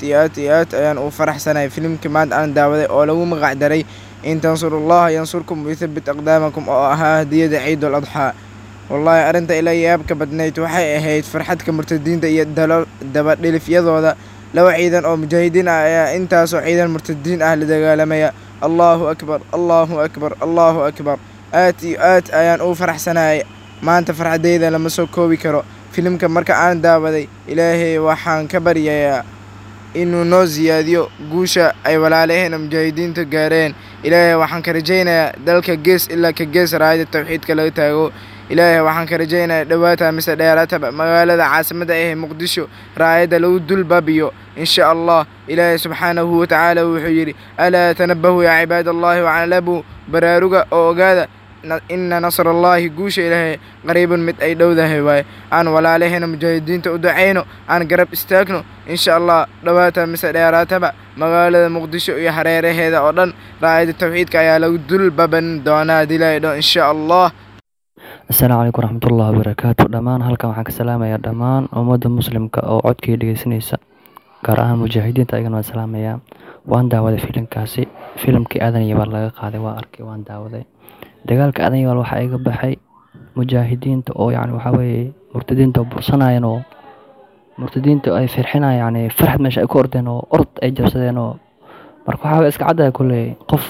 iyo aad iyo aad ayaan u faraxsanahay filimkii maanta aan daawaday oo lagu magac daray in tansurullaha yansurkum wayuthabbit aqdaamakum oo ahaa hadiyada ciidul adxaa wallaahi arrinta ila yaabka badnayd waxay ahayd farxadka murtadiinta iyo dabadhilifyadooda laba ciidan oo mujaahidiin ah ayaa intaasoo ciidan murtadiin ah la dagaalamaya allaahu akbar allaahu akbar allaahu akbar aad iyo aad ayaan u faraxsanahay maanta farxadeyda lama soo koobi karo filimka marka aan daawaday ilaahay waxaan ka baryayaa inuu noo siyaadiyo guusha ay walaalaheena mujaahidiinta gaareen ilaahay waxaan ka rajaynayaa dalka gees ilaa ka gees raayada tawxiidka laga taago ilaahay waxaan ka rajaynayaa dhowaata mise dheeraataba magaalada caasimadda ah ee muqdisho raayadda lagu dul baabiyo insha allah ilaahay subxaanahu watacaala wuxuu yidhi alaa tanabahu yaa cibaad allahi wacalabu baraaruga oo ogaada ina nasrallaahi guusha ilaahay qariibun mid ay dhowdahay waaye aan walaalaheena mujaahidiinta u ducayno aan garab istaagno insha allah dhowaata mise dheeraataba magaalada muqdisho iyo hareeraheeda oo dhan raayada tawxiidka ayaa lagu dul baban doonaa dilaydho insha allah asalaamu calaykum waraxmatullahi wabarakaatu dhammaan halkan waxaan ka salaamayaa dhammaan ummadda muslimka oo codkii dhegeysanaysa gaar ahaan mujaahidiinta ayagana waan salaamayaa waan daawaday filimkaasi filimkii aadan yabaal laga qaaday waa arkay waan daawaday dagaalka aadan yabaal waxaa iga baxay mujaahidiinta oo yacni waxaa weeye murtadiinta oo bursanayeen oo murtadiinta ay firxinayaan yacni farxad meesha ay ku ordeen oo orod ay jabsadeen oo marka waxaa weye iska caddahay kulley qof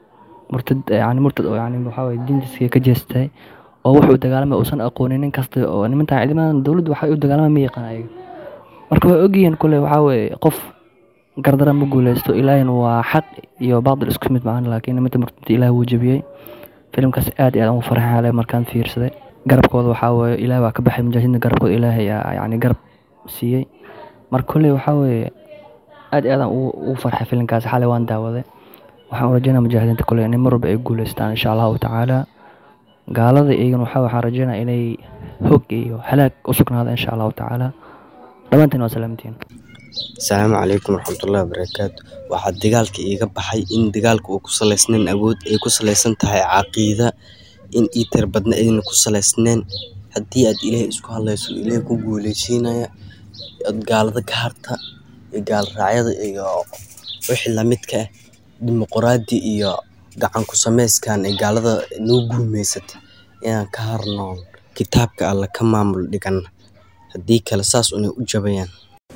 murtad yacni murtad oo yacni waxaa weye diintiisa ka jeestay oo wuxuu dagaalamay uusan aqoonin nin kasta oo nimantan ciidamadan dowladdu waxay u dagaalamay ma yaqaan ayaga marka way ogyihiin kulley waxaa weeye qof gardara ma guuleysto ilaahina waa xaq iyo baadil isku mid macaan laakiin nimanta murtadinta ilaah wuu jebiyey filimkaas aad iyo aad ugu farxaale markaan fiirsaday garabkooda waxaa weeye ilaah waa ka baxay mujaahidiinta garabkooda ilaahay yacni garab siiyey marka kolley waxaa weeye aad iyo aadaan ugu farxay filimkaas xalay waan daawaday waxaan u rajeynaya mujaahidiinta kolley inay mar walba ay guuleystaan insha allahu tacaala gaalada iyagana waxaa waxaan rajeynaya inay hog iyo halaag u sugnaada insha allahu tacaala dhammaantiin waa salaamantiin asalaamu calaykum waraxmatullahi wabarakaatu waxaa dagaalka iiga baxay in dagaalka uu ku salaysnayn awood ay ku salaysan tahay caqiida in iitar badna ayna ku salaysnayn haddii aad ilaahay isku hadlayso ilaahay ku guuleysiinaya ad gaalada ka harta iyo gaal raacyada iyo wixii lamidka ah dimuquraadi iyo gacan ku samayskan ee gaalada noo guumeysata inaan ka harnoon kitaabka alla ka maamul dhigana haddii kale saas unay u jabayaan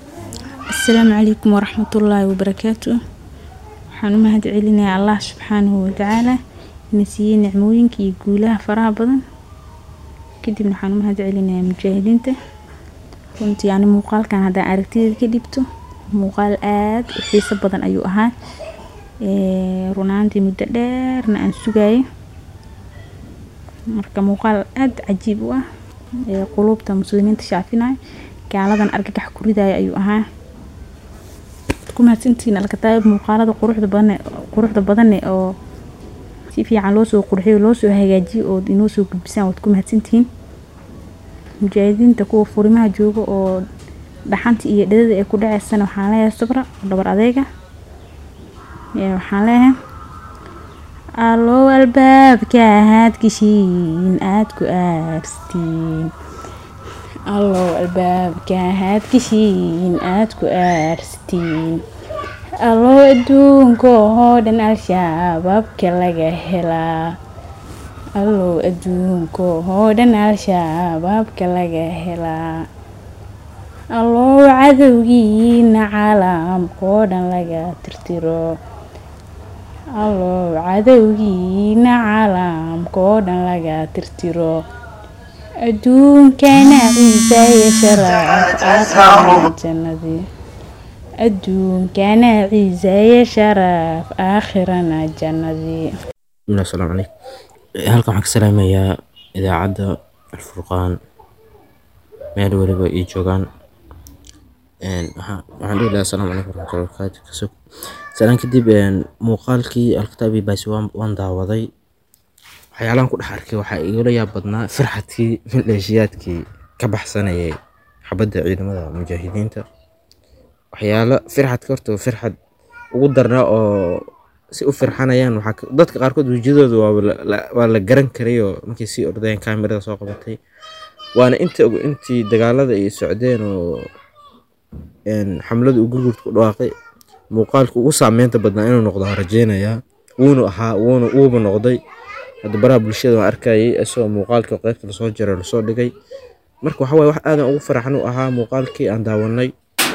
asalaamu calaykum waraxmatullaahi wabarakaatu waxaan u mahad celinayaa allah subxaanahu watacaala ina siiyey nicmooyinka iyo guulaha faraha badan kadibna waxaan u mahad celinayaa mujaahidiinta runtii yani muuqaalkan haddaan aragtideeda ka dhibto muuqaal aada u xiiso badan ayuu ahaa runaantii muddo dheerna aan sugayo marka muuqaal aada cajiib u ah quluubta muslimiinta shaafinayo gaaladan argagax ku ridaayo ayuu ahaa ku mahadsantihiin alkataayib muuqaalada quruxda badan quruxda badane oo si fiican loosoo qurxiyo loosoo hagaajiyo oo inoo soo gudbisaan waad ku mahadsantihiin mujaahidiinta kuwa furimaha jooga oo dhaxanta iyo dhadada ay ku dhaceysana waxaan leeyahay sabra dhabar adeega waxaan leeyahay allow albaabka aad geshiin aad ku aarstiin allow albaabka aad geshiin aad ku aarstiin allow adduunka oo dhan al-shabaabka laga helaa allow adduunka oo dhan al-shabaabka laga helaa allow cadowgiina caalamkaoo dhan laga tirtiro allow cadowgiina caalamkaoo dhan laga tirtiro adduunkana ciisa iyo sharaaf aakhirana jannadii adduunkana ciisa iyo sharaaf aakhirana jannadii asalaamu calaykum halkan waxaan ka salaamayaa idaacadda alfurqaan meel weliba ii joogaan waxaan dhihi lahaa asalaamu calaykum waraxmatullahi wabarakaatu kasoo salaan kadib muuqaalkii alkitaabi baasi waan daawaday waxyaalahan ku dhex arkay waxaa igala yaab badnaa farxadkii mildheeshiyaadkii ka baxsanayay xabadda ciidamada mujaahidiinta waxyaalo firxadka horta firxad ugu darnaa oo si u firxanayaan dadka qaarkood wejiyadooda waa la garan karayoo markay sii ordayeen kaamirada soo qabatay waana inta intii dagaalada ay socdeen oo xamlada uu gurgurta ku dhawaaqay muuqaalka ugu saameynta badnaa inuu noqdo aan rajeynayaa wuuna ahaa wuuna uuba noqday hadda baraha bulshada waan arkayay isagoo muuqaalkii qeybta lasoo jaray lasoo dhigay marka waxa waye wax aadan ugu faraxan u ahaa muuqaalkii aan daawanay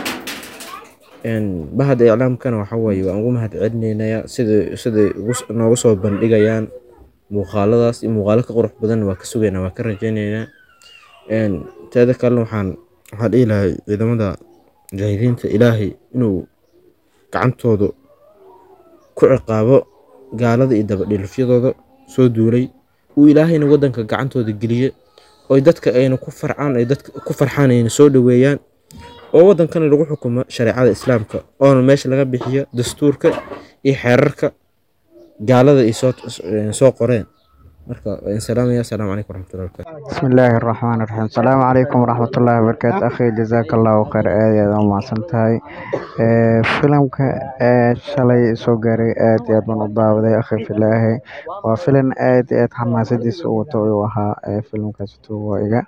bahada iclaamkana waxa waye waan ugu mahad celinaynayaa sida siday nooga soo bandhigayaan muuqaaladaas iyo muuqaalo ka qurux badan waa ka sugaynaa waa ka rajeynaynaa teeda kalena waxaan waxaan dhihi lahay ciidamada mujaahidiinta ilaahay inuu gacantooda ku ciqaabo gaalada iyo dabadhilifyadooda soo duulay uu ilaahayna wadanka gacantooda geliye oy dadka ayna ku farcaan ay dadka ku farxaan ayna soo dhaweeyaan oo wadankana lagu xukumo shareecada islaamka oona meesha laga bixiyo dastuurka iyo xeerarka gaalada ay soo soo qoreen marka waan salaamaya asalaamu calaykum waraxmatullahi wabarakatu بسم الله الرحمن الرحيم السلام عليكم ورحمة الله وبركاته أخي جزاك الله خير aad iyo aad u mahadsantahay Ee, filimka ee shalay soo gaaray aad iyo aad baan u daawaday akhi filaahi waa filim aad iyo aad xamaasadiisa u wato uu ahaa ee filimkaas waa iga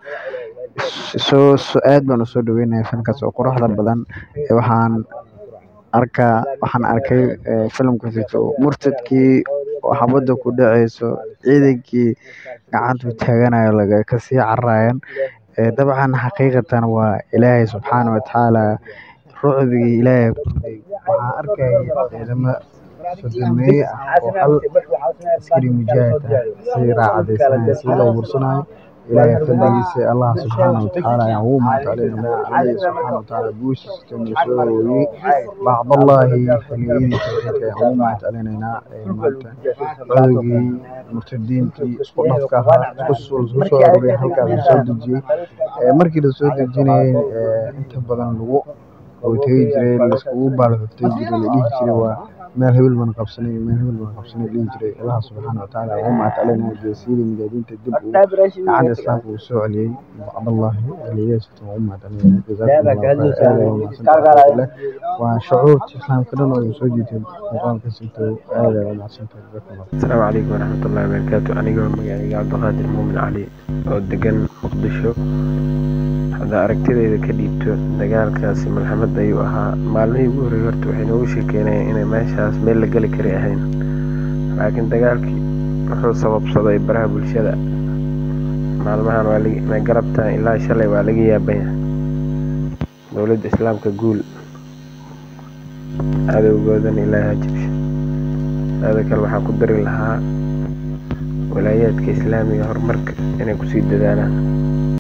soo soo- aad baan usoo dhaweynaya filimkaas oo quruxda badan Ee, waxaan arkaa waxaan arkay ee, filimkaasito murtadkii oo xabadda ku dhaceyso ciidankii gacanta taaganayo laga kasii cararayan Ee, dabcan xaqiiqatan waa ilaahay subxaana wa tacaala rucbigii ilaahay kordhay waxaan arkayay ciidamo sodomeeye ah oo hal askari mujaahid ah si raacadeysanaya si loo bursanayo ilaahay fadligiisa allah subxaana wa tacaala ayaan ugu mahadcelinaya alle subxaana wa tacaala guushiisa inuu soo hooyey bacdallahi xiliyadii tawxiidka ayaan ugu mahadcelinaynaa ee maanta codowgii murtadiintii isku dhafka ahaa isku soo isku soo aruuriyay halkaas la soo dejiyey Ee, markii la soo dejinayay ee, inta badan lagu oo tegi jiray laiskugu baalxuftay jiray la dhihi jiray waa meel hebel baan qabsanay meel hebel baan qabsanay la dhihi jiray allah subxaana wa tacaala ugu mahadcelinaya geesiyadii mujaahidiinta dib uu gacanta islaamka uu soo celiyey bacdallahi aliyaasita ugu mahadcelinaya jazaakum allahu khayr aad ayaa umahadsantahay waa shucuurta islaamka dhan oo soo jiitay muuqaalka sinto aad ayaa umahadsantahay jazaakum allah asalaamu calaykum waraxmatullahi wabarakaatu anigoo magacayga cabdiqaadir muumin cali oo degan muqdisho hadda aragtidayda ka dhiibto dagaalkaasi malxamad ayuu ahaa maalmihii ugu horreeyay horta waxay noogu sheekeynayeen inay meeshaas meel la geli kari ahayn laakiin dagaalkii wuxuu sababsaday baraha bulshada maalmahan waa laga galabtan ilaa shalay waa laga yaabaya dowladda islaamka guul cadowgoodana ilaahay ha jabsho taada kale waxaan ku dari lahaa walaayaadka islaamiga horumarka inay kusii dadaalaan